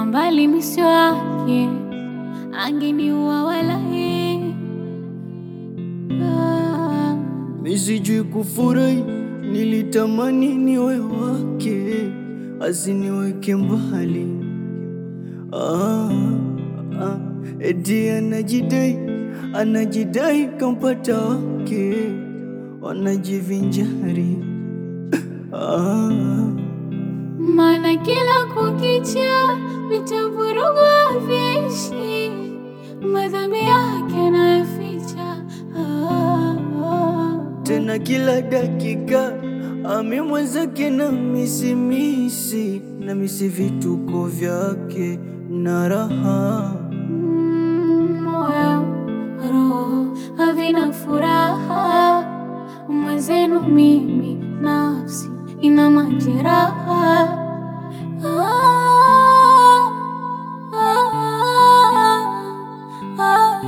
mbali misio wake angeniua walahi. Ah, Mi sijui kufurahi, nilitamani niwe wake, asiniweke mbali. Ah, ah, eti anajidai, anajidai kampata wake, wanajivinjari. Ah, maana kila kukicha vitavurugwa vishi, madhambi yake nayaficha. Ah, ah. tena kila dakika ami mwenzake na misimisi na misi vituko vyake na raha Mm, moyo roho havina furaha, mwenzenu mimi nafsi ina majeraha. Ah, ah, ah,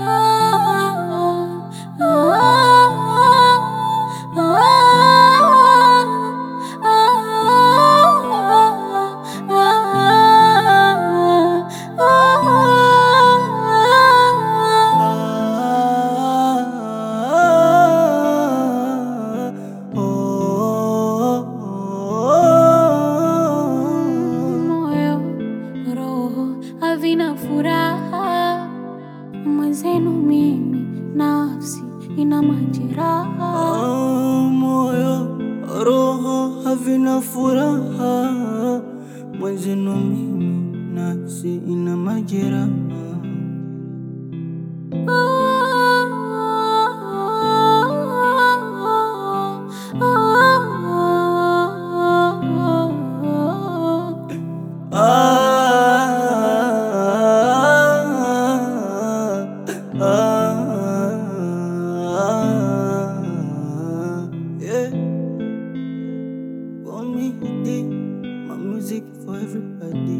moyo roho havina furaha, mwenzenu mimi nafsi ina majeraha. Ah, moyo roho havina furaha mwenzenu mimi nafsi ina majeraha Ah, ah, ah, yeah. For me, my music for everybody.